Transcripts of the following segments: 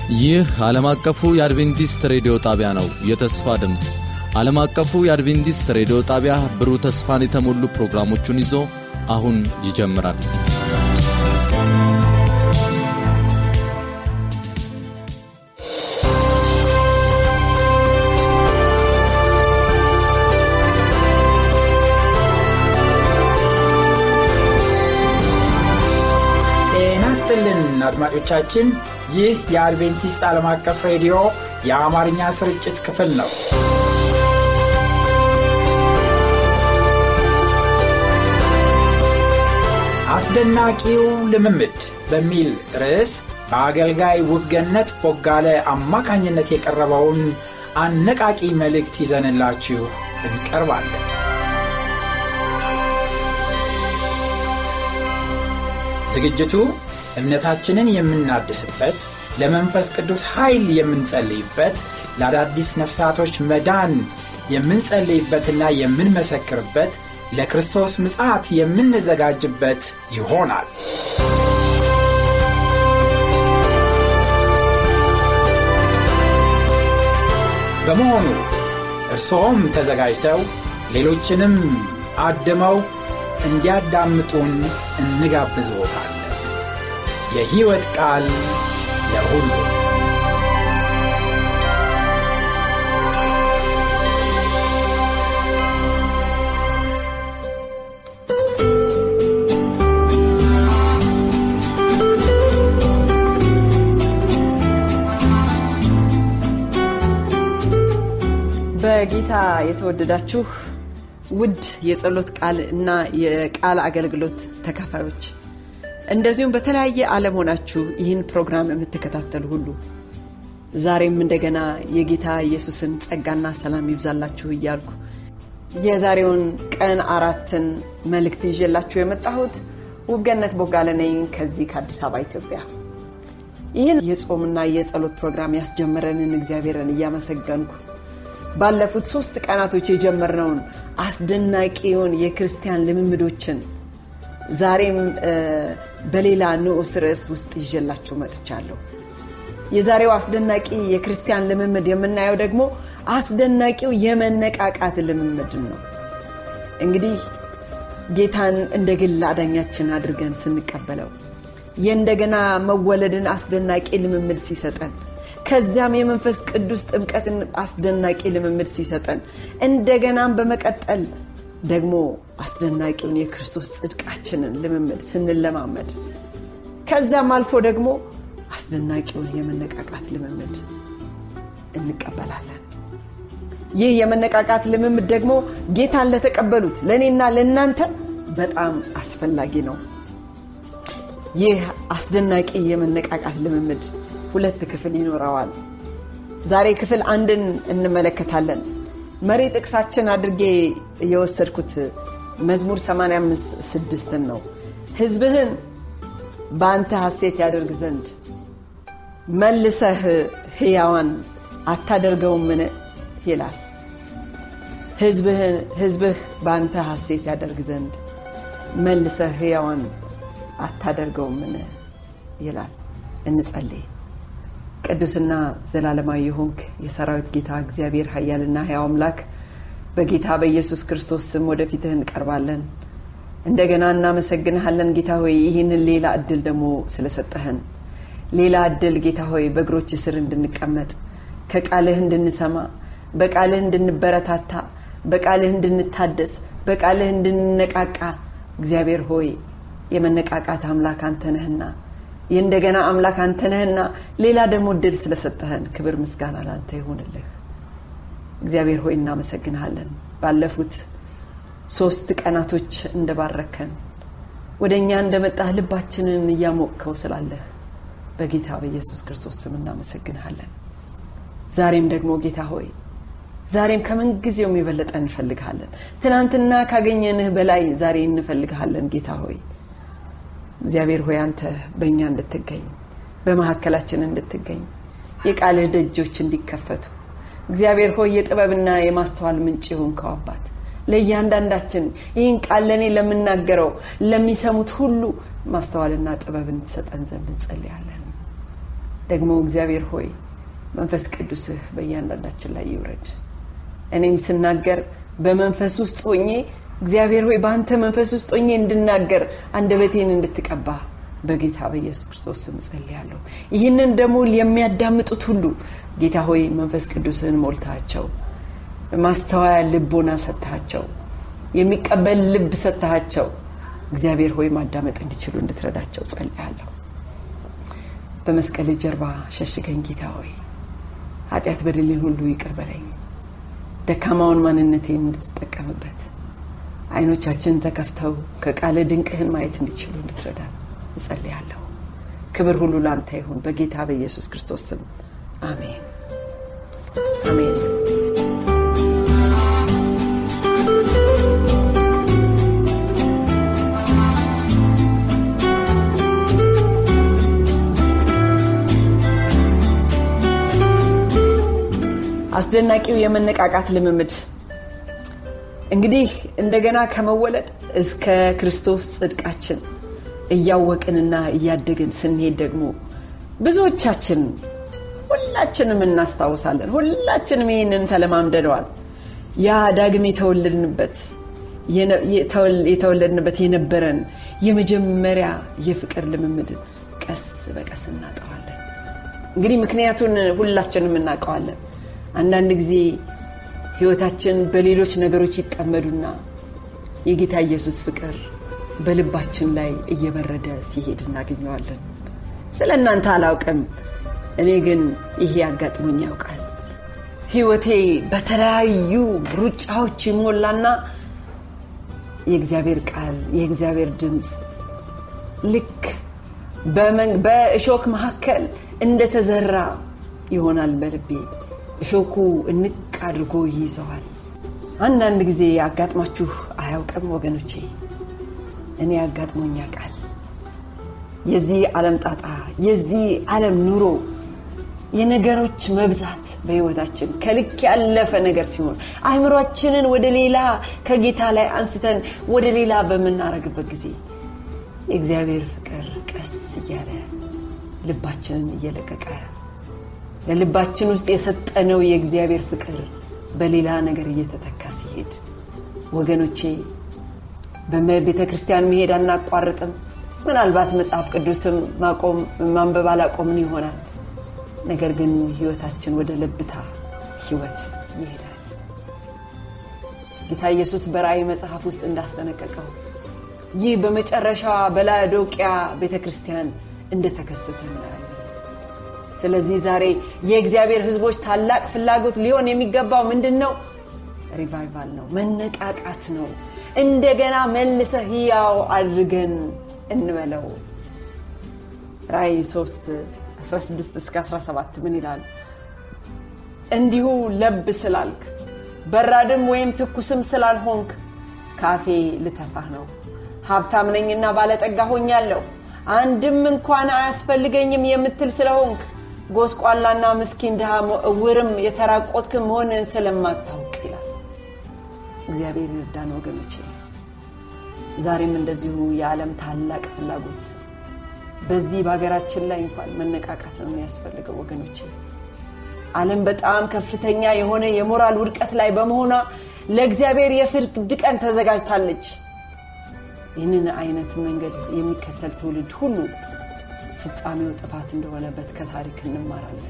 ይህ ዓለም አቀፉ የአድቬንቲስት ሬዲዮ ጣቢያ ነው። የተስፋ ድምፅ ዓለም አቀፉ የአድቬንቲስት ሬዲዮ ጣቢያ ብሩህ ተስፋን የተሞሉ ፕሮግራሞቹን ይዞ አሁን ይጀምራል። ጤና ስጥልን አድማጮቻችን፣ ይህ የአድቬንቲስት ዓለም አቀፍ ሬዲዮ የአማርኛ ስርጭት ክፍል ነው። አስደናቂው ልምምድ በሚል ርዕስ በአገልጋይ ውብገነት ቦጋለ አማካኝነት የቀረበውን አነቃቂ መልእክት ይዘንላችሁ እንቀርባለን። ዝግጅቱ እምነታችንን የምናድስበት፣ ለመንፈስ ቅዱስ ኃይል የምንጸልይበት፣ ለአዳዲስ ነፍሳቶች መዳን የምንጸልይበትና የምንመሰክርበት፣ ለክርስቶስ ምጽአት የምንዘጋጅበት ይሆናል። በመሆኑ እርስዎም ተዘጋጅተው ሌሎችንም አድመው እንዲያዳምጡን እንጋብዝዎታለን። የሕይወት ቃል ለሁሉ በጌታ የተወደዳችሁ ውድ የጸሎት ቃል እና የቃል አገልግሎት ተካፋዮች እንደዚሁም በተለያየ ዓለም ሆናችሁ ይህን ፕሮግራም የምትከታተሉ ሁሉ ዛሬም እንደገና የጌታ ኢየሱስን ጸጋና ሰላም ይብዛላችሁ እያልኩ የዛሬውን ቀን አራትን መልእክት ይዤላችሁ የመጣሁት ውብገነት ቦጋለ ነኝ ከዚህ ከአዲስ አበባ ኢትዮጵያ። ይህን የጾምና የጸሎት ፕሮግራም ያስጀመረንን እግዚአብሔርን እያመሰገንኩ ባለፉት ሶስት ቀናቶች የጀመርነውን አስደናቂውን የክርስቲያን ልምምዶችን ዛሬም በሌላ ንዑስ ርዕስ ውስጥ ይዤላችሁ መጥቻለሁ። የዛሬው አስደናቂ የክርስቲያን ልምምድ የምናየው ደግሞ አስደናቂው የመነቃቃት ልምምድ ነው። እንግዲህ ጌታን እንደ ግል አዳኛችን አድርገን ስንቀበለው የእንደገና መወለድን አስደናቂ ልምምድ ሲሰጠን ከዚያም የመንፈስ ቅዱስ ጥምቀትን አስደናቂ ልምምድ ሲሰጠን እንደገናም በመቀጠል ደግሞ አስደናቂውን የክርስቶስ ጽድቃችንን ልምምድ ስንለማመድ ከዚያም አልፎ ደግሞ አስደናቂውን የመነቃቃት ልምምድ እንቀበላለን። ይህ የመነቃቃት ልምምድ ደግሞ ጌታን ለተቀበሉት ለእኔና ለእናንተ በጣም አስፈላጊ ነው። ይህ አስደናቂ የመነቃቃት ልምምድ ሁለት ክፍል ይኖረዋል። ዛሬ ክፍል አንድን እንመለከታለን። መሪ ጥቅሳችን አድርጌ የወሰድኩት መዝሙር 85 ስድስትን ነው። ሕዝብህን በአንተ ሐሴት ያደርግ ዘንድ መልሰህ ሕያዋን አታደርገውምን ይላል። ሕዝብህ በአንተ ሐሴት ያደርግ ዘንድ መልሰህ ሕያዋን አታደርገውምን ይላል። እንጸልይ። ቅዱስና ዘላለማዊ የሆንክ የሰራዊት ጌታ እግዚአብሔር ኃያልና ሕያው አምላክ በጌታ በኢየሱስ ክርስቶስ ስም ወደፊትህ እንቀርባለን። እንደገና እናመሰግንሃለን ጌታ ሆይ ይህንን ሌላ እድል ደግሞ ስለሰጠህን ሌላ እድል ጌታ ሆይ በእግሮች ስር እንድንቀመጥ ከቃልህ እንድንሰማ በቃልህ እንድንበረታታ በቃልህ እንድንታደስ በቃልህ እንድንነቃቃ እግዚአብሔር ሆይ የመነቃቃት አምላክ አንተ ነህና የእንደገና አምላክ አንተ ነህና ሌላ ደግሞ እድል ስለሰጠህን ክብር ምስጋና ላንተ ይሆንልህ። እግዚአብሔር ሆይ እናመሰግንሃለን። ባለፉት ሶስት ቀናቶች እንደባረከን ወደ እኛ እንደመጣህ ልባችንን እያሞቅከው ስላለህ በጌታ በኢየሱስ ክርስቶስ ስም እናመሰግንሃለን። ዛሬም ደግሞ ጌታ ሆይ ዛሬም ከምን ጊዜውም የበለጠ እንፈልግሃለን። ትናንትና ካገኘንህ በላይ ዛሬ እንፈልግሃለን ጌታ ሆይ እግዚአብሔር ሆይ አንተ በእኛ እንድትገኝ በመካከላችን እንድትገኝ የቃልህ ደጆች እንዲከፈቱ እግዚአብሔር ሆይ የጥበብና የማስተዋል ምንጭ የሆንከው አባት ለእያንዳንዳችን ይህን ቃል ለእኔ ለምናገረው ለሚሰሙት ሁሉ ማስተዋልና ጥበብን ትሰጠን ዘንድ እንጸልያለን። ደግሞ እግዚአብሔር ሆይ መንፈስ ቅዱስህ በእያንዳንዳችን ላይ ይውረድ። እኔም ስናገር በመንፈስ ውስጥ ሆኜ እግዚአብሔር ሆይ በአንተ መንፈስ ውስጥ ሆኜ እንድናገር አንደበቴን እንድትቀባ በጌታ በኢየሱስ ክርስቶስ ስም ጸልያለሁ። ይህንን ደግሞ የሚያዳምጡት ሁሉ ጌታ ሆይ መንፈስ ቅዱስን ሞልታቸው ማስተዋያ ልቦና ሰጥታቸው የሚቀበል ልብ ሰጥታቸው እግዚአብሔር ሆይ ማዳመጥ እንዲችሉ እንድትረዳቸው ጸልያለሁ። በመስቀል ጀርባ ሸሽገኝ ጌታ ሆይ ኃጢአት በደሌን ሁሉ ይቅር በለኝ። ደካማውን ማንነቴን እንድትጠቀምበት አይኖቻችን ተከፍተው ከቃለ ድንቅህን ማየት እንዲችሉ እንድትረዳ እጸልያለሁ። ክብር ሁሉ ለአንተ ይሁን በጌታ በኢየሱስ ክርስቶስ ስም አሜን አሜን። አስደናቂው የመነቃቃት ልምምድ እንግዲህ እንደገና ከመወለድ እስከ ክርስቶስ ጽድቃችን እያወቅንና እያደግን ስንሄድ ደግሞ ብዙዎቻችን ሁላችንም እናስታውሳለን። ሁላችንም ይህንን ተለማምደነዋል። ያ ዳግም የተወለድንበት የተወለድንበት የነበረን የመጀመሪያ የፍቅር ልምምድን ቀስ በቀስ እናጠዋለን። እንግዲህ ምክንያቱን ሁላችንም እናውቀዋለን። አንዳንድ ጊዜ ህይወታችን በሌሎች ነገሮች ይጠመዱና የጌታ ኢየሱስ ፍቅር በልባችን ላይ እየበረደ ሲሄድ እናገኘዋለን። ስለ እናንተ አላውቅም፣ እኔ ግን ይሄ አጋጥሞኝ ያውቃል። ህይወቴ በተለያዩ ሩጫዎች ይሞላና የእግዚአብሔር ቃል የእግዚአብሔር ድምፅ ልክ በእሾክ መካከል እንደተዘራ ይሆናል በልቤ እሾኩ እንቅ አድርጎ ይይዘዋል። አንዳንድ ጊዜ አጋጥማችሁ አያውቅም ወገኖቼ? እኔ አጋጥሞኝ ያውቃል። የዚህ ዓለም ጣጣ፣ የዚህ ዓለም ኑሮ፣ የነገሮች መብዛት በህይወታችን ከልክ ያለፈ ነገር ሲሆን አእምሯችንን ወደ ሌላ ከጌታ ላይ አንስተን ወደ ሌላ በምናረግበት ጊዜ የእግዚአብሔር ፍቅር ቀስ እያለ ልባችንን እየለቀቀ ለልባችን ውስጥ የሰጠነው የእግዚአብሔር ፍቅር በሌላ ነገር እየተተካ ሲሄድ ወገኖቼ በቤተ ክርስቲያን መሄድ አናቋርጥም። ምናልባት መጽሐፍ ቅዱስም ማቆም ማንበብ አላቆምን ይሆናል። ነገር ግን ህይወታችን ወደ ለብታ ህይወት ይሄዳል። ጌታ ኢየሱስ በራእይ መጽሐፍ ውስጥ እንዳስጠነቀቀው ይህ በመጨረሻዋ በላዶቅያ ቤተ ክርስቲያን እንደተከሰተ እናያለን። ስለዚህ ዛሬ የእግዚአብሔር ህዝቦች ታላቅ ፍላጎት ሊሆን የሚገባው ምንድን ነው? ሪቫይቫል ነው፣ መነቃቃት ነው። እንደገና መልሰ ህያው አድርገን እንበለው። ራእይ 3 16 እስከ 17 ምን ይላል? እንዲሁ ለብ ስላልክ በራድም ወይም ትኩስም ስላልሆንክ ካፌ ልተፋህ ነው። ሀብታም ነኝና ባለጠጋ ሆኛለሁ አንድም እንኳን አያስፈልገኝም የምትል ስለሆንክ ጎስቋላና ምስኪን ድሃ እውርም የተራቆትክ መሆንን ስለማታውቅ ይላል። እግዚአብሔር ይርዳን ወገኖቼ። ዛሬም እንደዚሁ የዓለም ታላቅ ፍላጎት በዚህ በሀገራችን ላይ እንኳን መነቃቃት ነው የሚያስፈልገው ወገኖቼ። ዓለም በጣም ከፍተኛ የሆነ የሞራል ውድቀት ላይ በመሆኗ ለእግዚአብሔር የፍርድ ቀን ተዘጋጅታለች። ይህንን አይነት መንገድ የሚከተል ትውልድ ሁሉ ፍጻሜው ጥፋት እንደሆነበት ከታሪክ እንማራለን።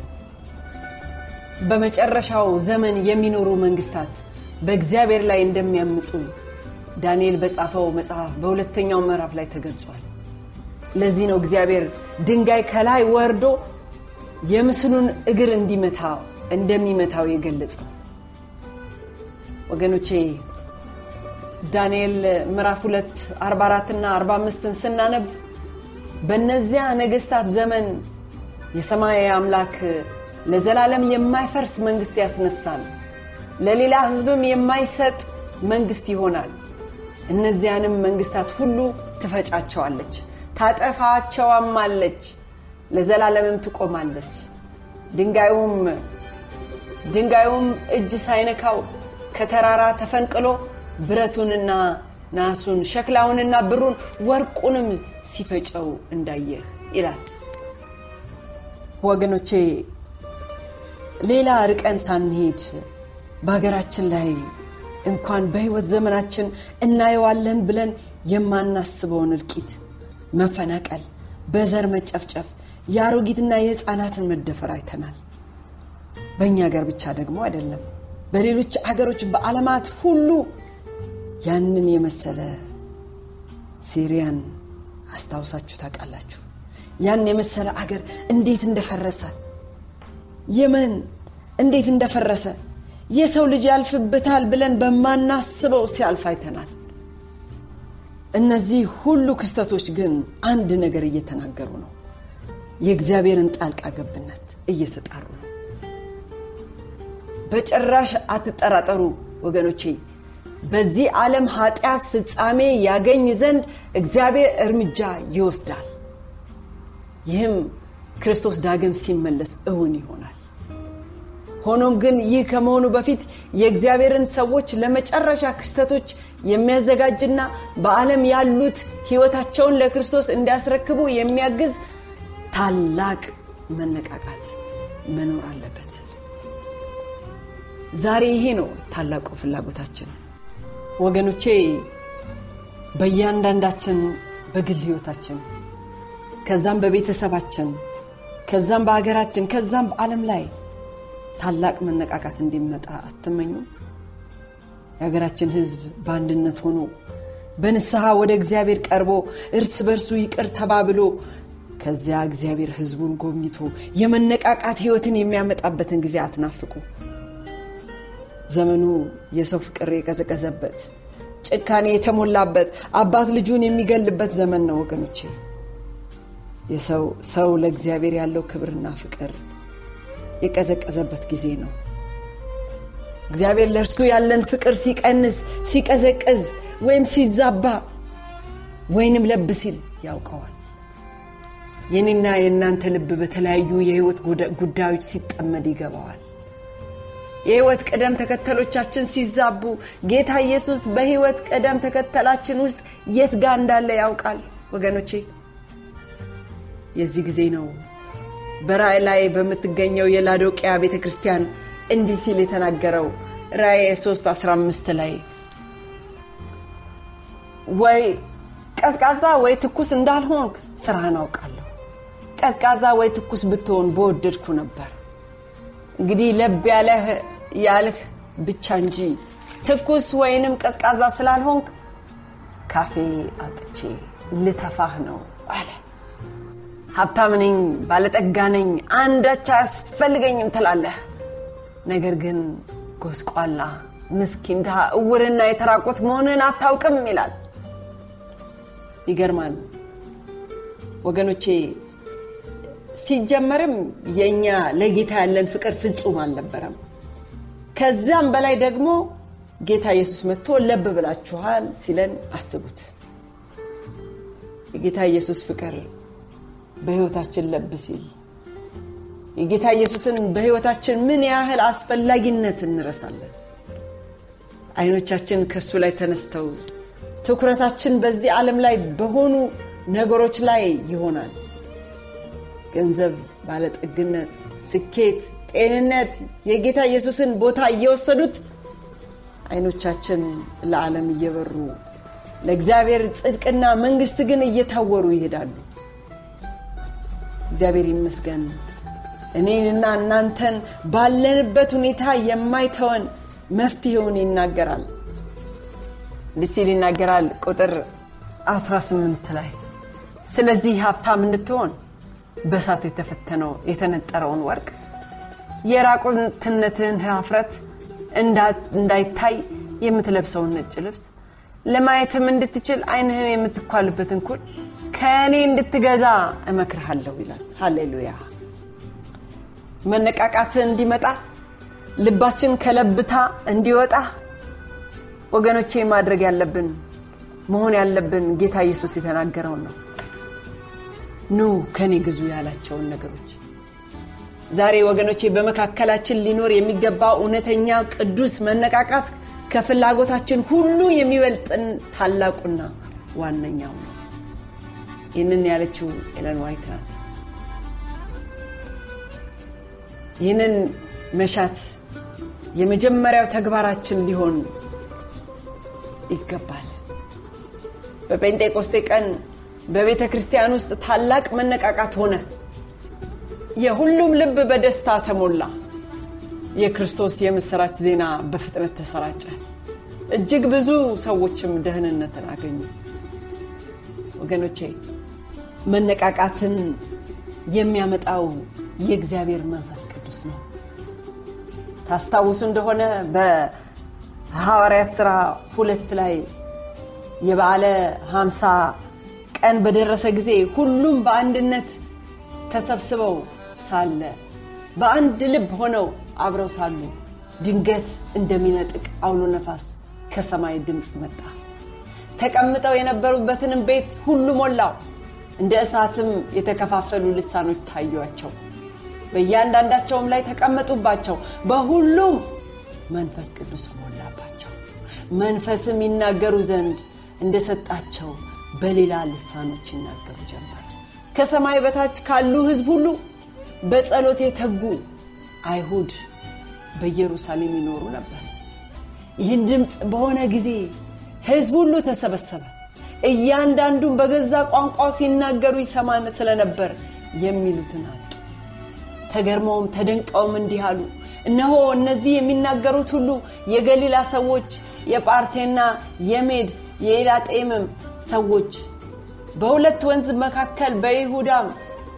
በመጨረሻው ዘመን የሚኖሩ መንግስታት በእግዚአብሔር ላይ እንደሚያምፁ ዳንኤል በጻፈው መጽሐፍ በሁለተኛው ምዕራፍ ላይ ተገልጿል። ለዚህ ነው እግዚአብሔር ድንጋይ ከላይ ወርዶ የምስሉን እግር እንዲመታ እንደሚመታው የገለጸው። ወገኖቼ ዳንኤል ምዕራፍ 2 44 እና 45ን ስናነብ በእነዚያ ነገስታት ዘመን የሰማይ አምላክ ለዘላለም የማይፈርስ መንግስት ያስነሳል፣ ለሌላ ህዝብም የማይሰጥ መንግስት ይሆናል። እነዚያንም መንግስታት ሁሉ ትፈጫቸዋለች፣ ታጠፋቸዋማለች፣ ለዘላለምም ትቆማለች። ድንጋዩም ድንጋዩም እጅ ሳይነካው ከተራራ ተፈንቅሎ ብረቱንና ናሱን ሸክላውንና ብሩን ወርቁንም ሲፈጨው እንዳየህ ይላል። ወገኖቼ ሌላ ርቀን ሳንሄድ በሀገራችን ላይ እንኳን በህይወት ዘመናችን እናየዋለን ብለን የማናስበውን እልቂት፣ መፈናቀል፣ በዘር መጨፍጨፍ፣ የአሮጊትና የህፃናትን መደፈር አይተናል። በእኛ ሀገር ብቻ ደግሞ አይደለም፣ በሌሎች አገሮች በዓለማት ሁሉ ያንን የመሰለ ሲሪያን አስታውሳችሁ ታውቃላችሁ። ያን የመሰለ አገር እንዴት እንደፈረሰ የመን እንዴት እንደፈረሰ የሰው ልጅ ያልፍበታል ብለን በማናስበው ሲያልፍ አይተናል። እነዚህ ሁሉ ክስተቶች ግን አንድ ነገር እየተናገሩ ነው። የእግዚአብሔርን ጣልቃ ገብነት እየተጣሩ ነው። በጭራሽ አትጠራጠሩ ወገኖቼ። በዚህ ዓለም ኃጢአት ፍጻሜ ያገኝ ዘንድ እግዚአብሔር እርምጃ ይወስዳል። ይህም ክርስቶስ ዳግም ሲመለስ እውን ይሆናል። ሆኖም ግን ይህ ከመሆኑ በፊት የእግዚአብሔርን ሰዎች ለመጨረሻ ክስተቶች የሚያዘጋጅና በዓለም ያሉት ሕይወታቸውን ለክርስቶስ እንዲያስረክቡ የሚያግዝ ታላቅ መነቃቃት መኖር አለበት። ዛሬ ይሄ ነው ታላቁ ፍላጎታችን ወገኖቼ። በእያንዳንዳችን በግል ሕይወታችን ከዛም በቤተሰባችን ከዛም በሀገራችን ከዛም በዓለም ላይ ታላቅ መነቃቃት እንዲመጣ አትመኙ። የሀገራችን ሕዝብ በአንድነት ሆኖ በንስሐ ወደ እግዚአብሔር ቀርቦ እርስ በርሱ ይቅር ተባብሎ ከዚያ እግዚአብሔር ሕዝቡን ጎብኝቶ የመነቃቃት ሕይወትን የሚያመጣበትን ጊዜ አትናፍቁ። ዘመኑ የሰው ፍቅር የቀዘቀዘበት ጭካኔ የተሞላበት አባት ልጁን የሚገልበት ዘመን ነው ወገኖቼ። የሰው ሰው ለእግዚአብሔር ያለው ክብርና ፍቅር የቀዘቀዘበት ጊዜ ነው። እግዚአብሔር ለእርሱ ያለን ፍቅር ሲቀንስ፣ ሲቀዘቅዝ ወይም ሲዛባ ወይንም ለብ ሲል ያውቀዋል። የኔና የእናንተ ልብ በተለያዩ የህይወት ጉዳዮች ሲጠመድ ይገባዋል። የህይወት ቅደም ተከተሎቻችን ሲዛቡ ጌታ ኢየሱስ በህይወት ቅደም ተከተላችን ውስጥ የት ጋር እንዳለ ያውቃል ወገኖቼ። የዚህ ጊዜ ነው በራእይ ላይ በምትገኘው የላዶቅያ ቤተ ክርስቲያን እንዲህ ሲል የተናገረው ራእይ 3 15 ላይ ወይ ቀዝቃዛ ወይ ትኩስ እንዳልሆንክ ስራህን አውቃለሁ። ቀዝቃዛ ወይ ትኩስ ብትሆን በወደድኩ ነበር። እንግዲህ ለብ ያለህ ያልህ ብቻ እንጂ ትኩስ ወይንም ቀዝቃዛ ስላልሆንክ ካፌ አውጥቼ ልተፋህ ነው አለ። ሀብታም ነኝ፣ ባለጠጋ ነኝ፣ አንዳች አያስፈልገኝም ትላለህ። ነገር ግን ጎስቋላ፣ ምስኪን፣ ድሃ፣ እውርና የተራቆት መሆንን አታውቅም ይላል። ይገርማል ወገኖቼ። ሲጀመርም የእኛ ለጌታ ያለን ፍቅር ፍጹም አልነበረም። ከዚያም በላይ ደግሞ ጌታ ኢየሱስ መጥቶ ለብ ብላችኋል ሲለን አስቡት። የጌታ ኢየሱስ ፍቅር በሕይወታችን ለብ ሲል የጌታ ኢየሱስን በሕይወታችን ምን ያህል አስፈላጊነት እንረሳለን። አይኖቻችን ከእሱ ላይ ተነስተው ትኩረታችን በዚህ ዓለም ላይ በሆኑ ነገሮች ላይ ይሆናል። ገንዘብ፣ ባለጠግነት፣ ስኬት፣ ጤንነት የጌታ ኢየሱስን ቦታ እየወሰዱት አይኖቻችን ለዓለም እየበሩ ለእግዚአብሔር ጽድቅና መንግሥት ግን እየታወሩ ይሄዳሉ። እግዚአብሔር ይመስገን እኔንና እናንተን ባለንበት ሁኔታ የማይተወን መፍትሄውን ይናገራል። እንዲህ ሲል ይናገራል ቁጥር 18 ላይ ስለዚህ ሀብታም እንድትሆን በእሳት የተፈተነው የተነጠረውን ወርቅ የራቁትነትህን ኀፍረት እንዳይታይ የምትለብሰውን ነጭ ልብስ ለማየትም እንድትችል ዓይንህን የምትኳልበትን ኩል ከእኔ እንድትገዛ እመክርሃለሁ ይላል። ሃሌሉያ። መነቃቃት እንዲመጣ ልባችን ከለብታ እንዲወጣ ወገኖቼ ማድረግ ያለብን መሆን ያለብን ጌታ ኢየሱስ የተናገረውን ነው። ኑ ከኔ ግዙ ያላቸውን ነገሮች ዛሬ ወገኖቼ በመካከላችን ሊኖር የሚገባ እውነተኛ ቅዱስ መነቃቃት ከፍላጎታችን ሁሉ የሚበልጥን ታላቁና ዋነኛው ነው። ይህንን ያለችው ኤለን ዋይት ናት። ይህንን መሻት የመጀመሪያው ተግባራችን ሊሆን ይገባል በጴንጤቆስቴ ቀን በቤተ ክርስቲያን ውስጥ ታላቅ መነቃቃት ሆነ የሁሉም ልብ በደስታ ተሞላ የክርስቶስ የምስራች ዜና በፍጥነት ተሰራጨ እጅግ ብዙ ሰዎችም ደህንነትን አገኙ ወገኖቼ መነቃቃትን የሚያመጣው የእግዚአብሔር መንፈስ ቅዱስ ነው ታስታውሱ እንደሆነ በሐዋርያት ሥራ ሁለት ላይ የበዓለ ሀምሳ ቀን በደረሰ ጊዜ ሁሉም በአንድነት ተሰብስበው ሳለ በአንድ ልብ ሆነው አብረው ሳሉ ድንገት እንደሚነጥቅ አውሎ ነፋስ ከሰማይ ድምፅ መጣ ተቀምጠው የነበሩበትንም ቤት ሁሉ ሞላው እንደ እሳትም የተከፋፈሉ ልሳኖች ታዩቸው በእያንዳንዳቸውም ላይ ተቀመጡባቸው በሁሉም መንፈስ ቅዱስ ሞላባቸው መንፈስም ይናገሩ ዘንድ እንደሰጣቸው በሌላ ልሳኖች ይናገሩ ጀመር ከሰማይ በታች ካሉ ህዝብ ሁሉ በጸሎት የተጉ አይሁድ በኢየሩሳሌም ይኖሩ ነበር ይህን ድምፅ በሆነ ጊዜ ህዝብ ሁሉ ተሰበሰበ እያንዳንዱን በገዛ ቋንቋው ሲናገሩ ይሰማን ስለነበር የሚሉትን አጡ ተገርመውም ተደንቀውም እንዲህ አሉ እነሆ እነዚህ የሚናገሩት ሁሉ የገሊላ ሰዎች የጳርቴና የሜድ የኤላጤምም ሰዎች በሁለት ወንዝ መካከል በይሁዳም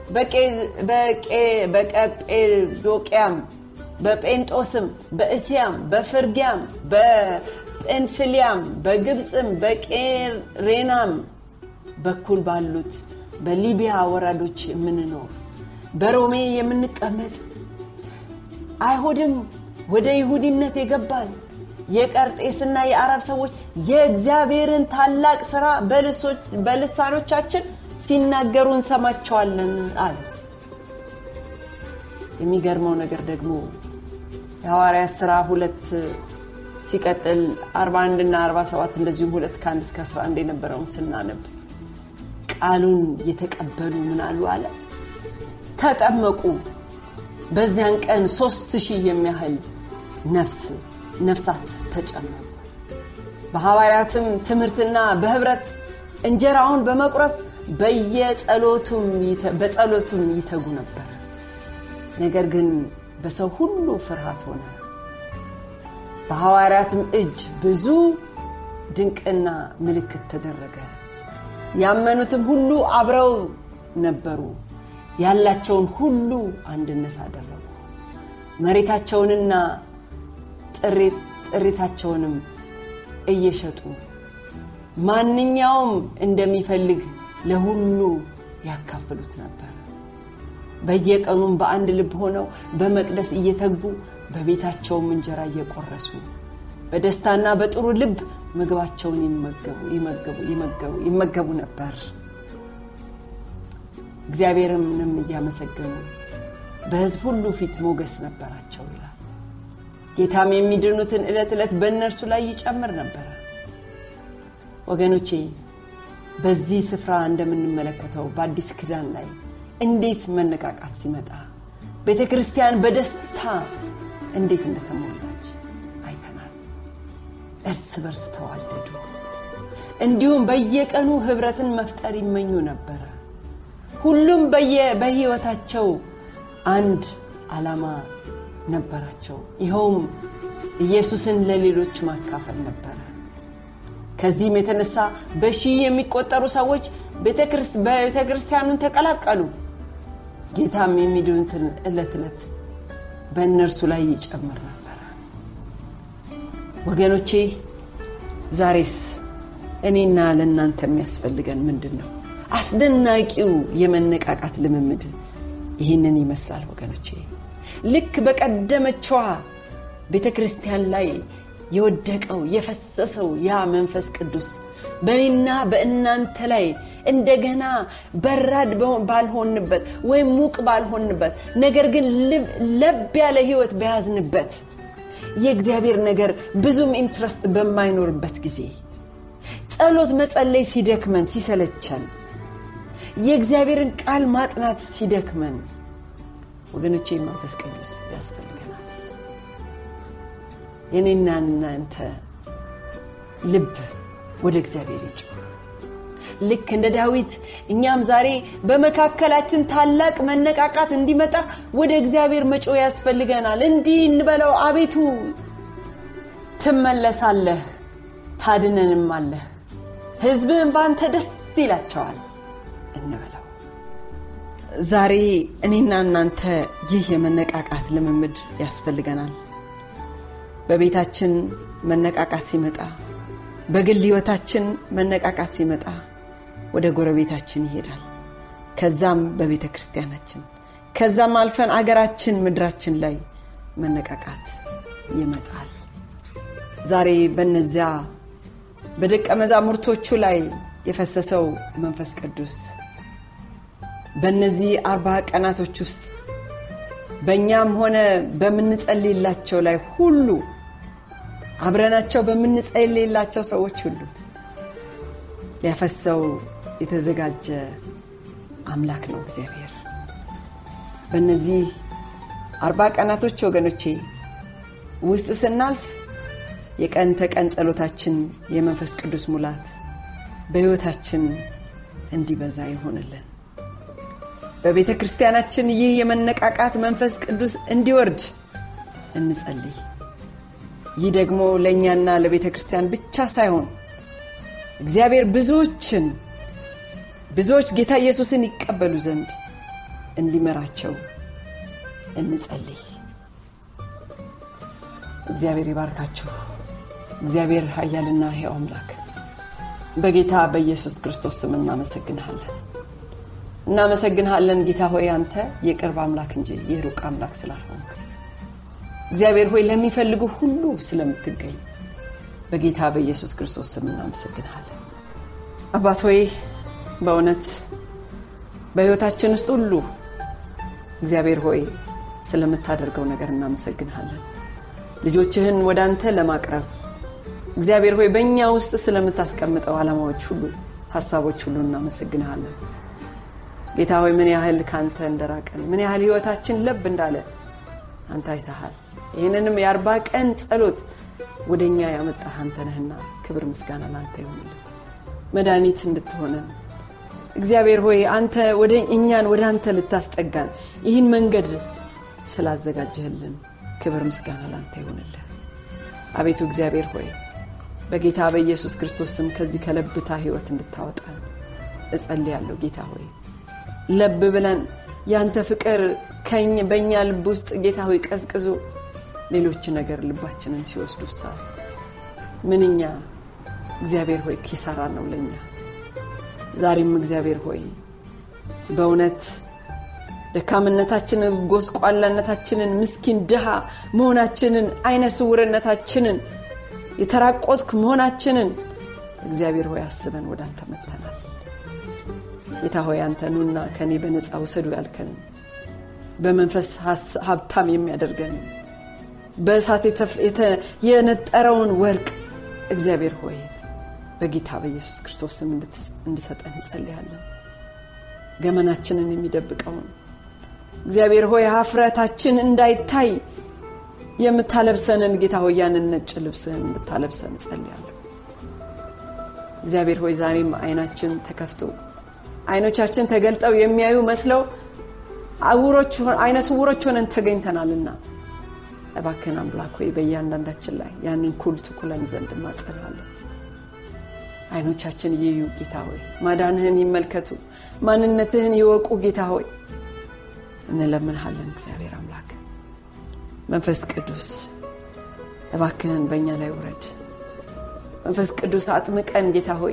በቀጴዶቅያም በጴንጦስም በእስያም በፍርጊያም በጴንፍልያም በግብፅም በቄሬናም በኩል ባሉት በሊቢያ ወራዶች የምንኖር በሮሜ የምንቀመጥ አይሁድም ወደ ይሁዲነት የገባን የቀርጤስና የአረብ ሰዎች የእግዚአብሔርን ታላቅ ሥራ በልሳኖቻችን ሲናገሩ እንሰማቸዋለን አሉ የሚገርመው ነገር ደግሞ የሐዋርያት ሥራ ሁለት ሲቀጥል 41 እና 47 እንደዚሁም ሁለት ከአንድ እስከ 11 የነበረውን ስናነብ ቃሉን የተቀበሉ ምን አሉ አለ ተጠመቁ በዚያን ቀን ሶስት ሺህ የሚያህል ነፍስ ነፍሳት ተጨመሩ በሐዋርያትም ትምህርትና በህብረት እንጀራውን በመቁረስ በጸሎቱም ይተጉ ነበር ነገር ግን በሰው ሁሉ ፍርሃት ሆነ በሐዋርያትም እጅ ብዙ ድንቅና ምልክት ተደረገ ያመኑትም ሁሉ አብረው ነበሩ ያላቸውን ሁሉ አንድነት አደረጉ መሬታቸውንና ጥሪታቸውንም እየሸጡ ማንኛውም እንደሚፈልግ ለሁሉ ያካፍሉት ነበር በየቀኑም በአንድ ልብ ሆነው በመቅደስ እየተጉ በቤታቸውም እንጀራ እየቆረሱ በደስታና በጥሩ ልብ ምግባቸውን ይመገቡ ነበር እግዚአብሔርንም እያመሰገኑ በህዝብ ሁሉ ፊት ሞገስ ነበራቸው ይላል ጌታም የሚድኑትን ዕለት ዕለት በእነርሱ ላይ ይጨምር ነበረ ወገኖቼ በዚህ ስፍራ እንደምንመለከተው በአዲስ ክዳን ላይ እንዴት መነቃቃት ሲመጣ ቤተ ክርስቲያን በደስታ እንዴት እንደተሞላች አይተናል እርስ በርስ ተዋደዱ እንዲሁም በየቀኑ ህብረትን መፍጠር ይመኙ ነበረ ሁሉም በህይወታቸው አንድ ዓላማ ነበራቸው ይኸውም ኢየሱስን ለሌሎች ማካፈል ነበረ ከዚህም የተነሳ በሺህ የሚቆጠሩ ሰዎች ቤተ ክርስቲያኑን ተቀላቀሉ ጌታም የሚድኑትን ዕለት ዕለት በእነርሱ ላይ ይጨምር ነበረ ወገኖቼ ዛሬስ እኔና ለእናንተ የሚያስፈልገን ምንድን ነው አስደናቂው የመነቃቃት ልምምድ ይህንን ይመስላል ወገኖቼ ልክ በቀደመችዋ ቤተ ክርስቲያን ላይ የወደቀው የፈሰሰው ያ መንፈስ ቅዱስ በእኔና በእናንተ ላይ እንደገና በራድ ባልሆንበት ወይም ሙቅ ባልሆንበት ነገር ግን ለብ ያለ ህይወት በያዝንበት የእግዚአብሔር ነገር ብዙም ኢንትረስት በማይኖርበት ጊዜ ጸሎት መጸለይ ሲደክመን ሲሰለቸን የእግዚአብሔርን ቃል ማጥናት ሲደክመን ወገኖቼ መንፈስ ቅዱስ ያስፈልገናል። የኔና እናንተ ልብ ወደ እግዚአብሔር ይጩ። ልክ እንደ ዳዊት እኛም ዛሬ በመካከላችን ታላቅ መነቃቃት እንዲመጣ ወደ እግዚአብሔር መጮ ያስፈልገናል። እንዲህ እንበለው፣ አቤቱ ትመለሳለህ፣ ታድነንም አለህ፣ ሕዝብህን በአንተ ደስ ይላቸዋል እንበለው። ዛሬ እኔና እናንተ ይህ የመነቃቃት ልምምድ ያስፈልገናል። በቤታችን መነቃቃት ሲመጣ፣ በግል ሕይወታችን መነቃቃት ሲመጣ ወደ ጎረቤታችን ይሄዳል። ከዛም በቤተ ክርስቲያናችን ከዛም አልፈን አገራችን ምድራችን ላይ መነቃቃት ይመጣል። ዛሬ በነዚያ በደቀ መዛሙርቶቹ ላይ የፈሰሰው መንፈስ ቅዱስ በእነዚህ አርባ ቀናቶች ውስጥ በእኛም ሆነ በምንጸልይላቸው ላይ ሁሉ አብረናቸው በምንጸልይላቸው ሰዎች ሁሉ ሊያፈሰው የተዘጋጀ አምላክ ነው እግዚአብሔር። በእነዚህ አርባ ቀናቶች ወገኖቼ ውስጥ ስናልፍ የቀን ተቀን ጸሎታችን የመንፈስ ቅዱስ ሙላት በሕይወታችን እንዲበዛ ይሆንልን። በቤተ ክርስቲያናችን ይህ የመነቃቃት መንፈስ ቅዱስ እንዲወርድ እንጸልይ። ይህ ደግሞ ለእኛና ለቤተ ክርስቲያን ብቻ ሳይሆን እግዚአብሔር ብዙዎችን ብዙዎች ጌታ ኢየሱስን ይቀበሉ ዘንድ እንዲመራቸው እንጸልይ። እግዚአብሔር ይባርካችሁ። እግዚአብሔር ኃያልና ሕያው አምላክ በጌታ በኢየሱስ ክርስቶስ ስም እናመሰግንሃለን እናመሰግንሃለን ጌታ ሆይ አንተ የቅርብ አምላክ እንጂ የሩቅ አምላክ ስላልሆንክ እግዚአብሔር ሆይ ለሚፈልጉ ሁሉ ስለምትገኝ በጌታ በኢየሱስ ክርስቶስ ስም እናመሰግንሃለን። አባት ሆይ በእውነት በሕይወታችን ውስጥ ሁሉ እግዚአብሔር ሆይ ስለምታደርገው ነገር እናመሰግንሃለን። ልጆችህን ወደ አንተ ለማቅረብ እግዚአብሔር ሆይ በእኛ ውስጥ ስለምታስቀምጠው ዓላማዎች ሁሉ፣ ሀሳቦች ሁሉ እናመሰግንሃለን። ጌታ ሆይ ምን ያህል ከአንተ እንደራቀን ምን ያህል ሕይወታችን ለብ እንዳለ አንተ አይተሃል። ይህንንም የአርባ ቀን ጸሎት ወደ እኛ ያመጣህ አንተ ነህና ክብር ምስጋና ለአንተ ይሆንልን። መድኃኒት እንድትሆነን እግዚአብሔር ሆይ አንተ ወደ እኛን ወደ አንተ ልታስጠጋን ይህን መንገድ ስላዘጋጀህልን ክብር ምስጋና ለአንተ ይሆንልን። አቤቱ እግዚአብሔር ሆይ በጌታ በኢየሱስ ክርስቶስ ስም ከዚህ ከለብታ ሕይወት እንድታወጣን እጸልያለሁ። ጌታ ሆይ ለብ ብለን ያንተ ፍቅር ከኝ በእኛ ልብ ውስጥ ጌታ ሆይ ቀዝቅዞ ሌሎች ነገር ልባችንን ሲወስዱ ሳ ምንኛ እግዚአብሔር ሆይ ኪሳራ ነው ለኛ። ዛሬም እግዚአብሔር ሆይ በእውነት ደካምነታችንን፣ ጎስቋላነታችንን፣ ምስኪን ድሃ መሆናችንን፣ አይነ ስውርነታችንን፣ የተራቆትክ መሆናችንን እግዚአብሔር ሆይ አስበን ወደ አንተ መጥተናል። ጌታ ሆይ አንተ ኑና ከእኔ በነፃ ውሰዱ ያልከንን በመንፈስ ሀብታም የሚያደርገንን በእሳት የነጠረውን ወርቅ እግዚአብሔር ሆይ በጌታ በኢየሱስ ክርስቶስ ስም እንድሰጠን እንጸልያለን። ገመናችንን የሚደብቀውን እግዚአብሔር ሆይ ሀፍረታችን እንዳይታይ የምታለብሰንን ጌታ ሆይ ያንን ነጭ ልብስህን እንድታለብሰን እንጸልያለን። እግዚአብሔር ሆይ ዛሬም አይናችን ተከፍቶ አይኖቻችን ተገልጠው የሚያዩ መስለው አይነ ስውሮች ሆነን ተገኝተናልና እባክን አምላክ ሆይ በእያንዳንዳችን ላይ ያንን ኩል ትኩለን ዘንድ እማጸናለሁ። አይኖቻችን ይዩ ጌታ ሆይ ማዳንህን ይመልከቱ፣ ማንነትህን ይወቁ ጌታ ሆይ እንለምንሃለን። እግዚአብሔር አምላክ መንፈስ ቅዱስ እባክህን በእኛ ላይ ውረድ። መንፈስ ቅዱስ አጥምቀን ጌታ ሆይ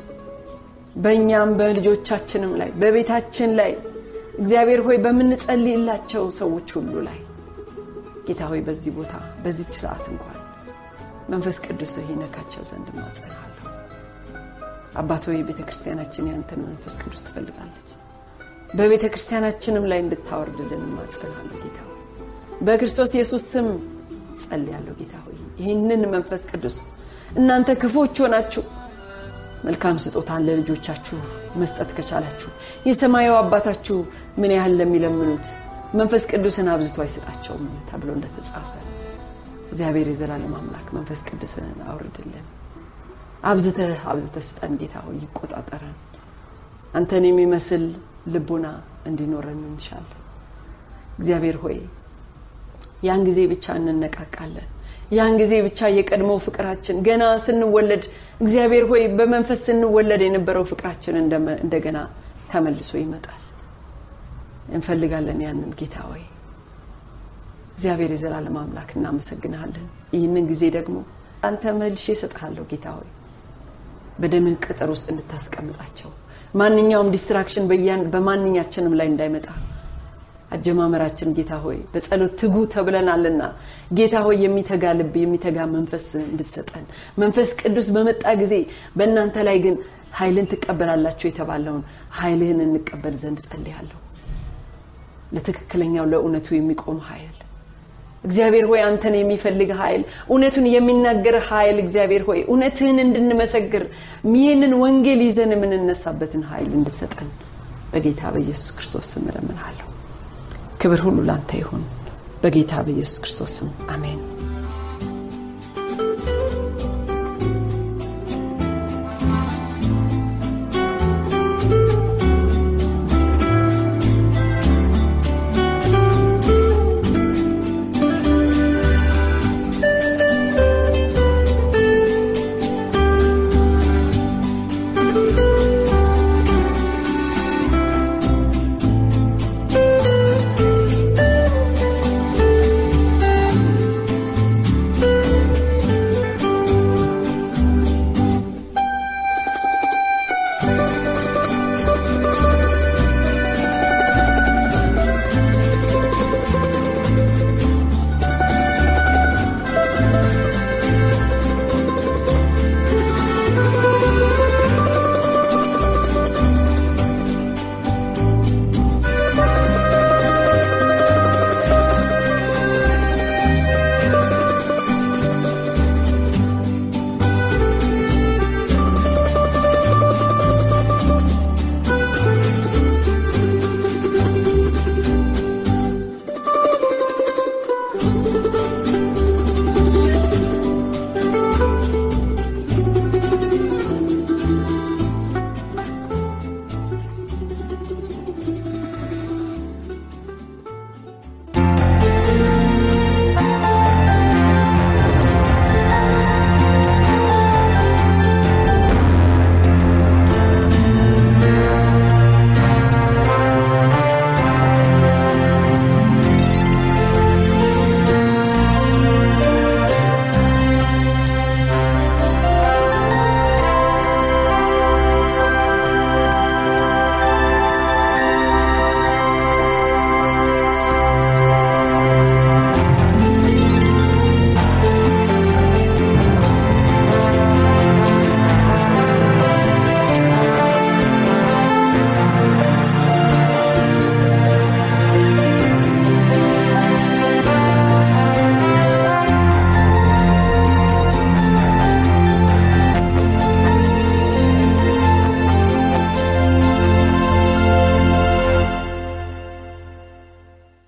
በእኛም በልጆቻችንም ላይ በቤታችን ላይ እግዚአብሔር ሆይ በምንጸልይላቸው ሰዎች ሁሉ ላይ ጌታ ሆይ በዚህ ቦታ በዚች ሰዓት እንኳን መንፈስ ቅዱስ ይነካቸው ዘንድ ማጸናለሁ። አባት ሆይ ቤተ ክርስቲያናችን ያንተን መንፈስ ቅዱስ ትፈልጋለች። በቤተ ክርስቲያናችንም ላይ እንድታወርድልን ማጸናለሁ። ጌታ ሆይ በክርስቶስ ኢየሱስ ስም ጸልያለሁ። ጌታ ሆይ ይህንን መንፈስ ቅዱስ እናንተ ክፎች ሆናችሁ መልካም ስጦታን ለልጆቻችሁ መስጠት ከቻላችሁ የሰማያዊ አባታችሁ ምን ያህል ለሚለምኑት መንፈስ ቅዱስን አብዝቶ አይሰጣቸውም ተብሎ እንደተጻፈ እግዚአብሔር የዘላለም አምላክ መንፈስ ቅዱስን አውርድልን። አብዝተህ አብዝተህ ስጠን ጌታ ሆይ ይቆጣጠረን። አንተን የሚመስል ልቡና እንዲኖረን እንሻለን። እግዚአብሔር ሆይ ያን ጊዜ ብቻ እንነቃቃለን። ያን ጊዜ ብቻ የቀድሞ ፍቅራችን ገና ስንወለድ እግዚአብሔር ሆይ በመንፈስ ስንወለድ የነበረው ፍቅራችን እንደገና ተመልሶ ይመጣል። እንፈልጋለን ያንን ጌታ ሆይ እግዚአብሔር የዘላለም አምላክ እናመሰግንሃለን። ይህንን ጊዜ ደግሞ አንተ መልሼ እሰጥሃለሁ ጌታ ሆይ በደምህ ቅጥር ውስጥ እንድታስቀምጣቸው ማንኛውም ዲስትራክሽን በማንኛችንም ላይ እንዳይመጣ አጀማመራችን ጌታ ሆይ በጸሎት ትጉ ተብለናልና ጌታ ሆይ የሚተጋ ልብ የሚተጋ መንፈስ እንድትሰጠን መንፈስ ቅዱስ በመጣ ጊዜ በእናንተ ላይ ግን ኃይልን ትቀበላላችሁ የተባለውን ኃይልህን እንቀበል ዘንድ ጸልያለሁ። ለትክክለኛው ለእውነቱ የሚቆም ኃይል እግዚአብሔር ሆይ አንተን የሚፈልግ ኃይል እውነቱን የሚናገር ኃይል እግዚአብሔር ሆይ እውነትህን እንድንመሰግር ይህንን ወንጌል ይዘን የምንነሳበትን ኃይል እንድትሰጠን በጌታ በኢየሱስ ክርስቶስ ስም እለምንሃለሁ። ክብር ሁሉ ላንተ ይሁን። በጌታ በኢየሱስ ክርስቶስ ስም አሜን።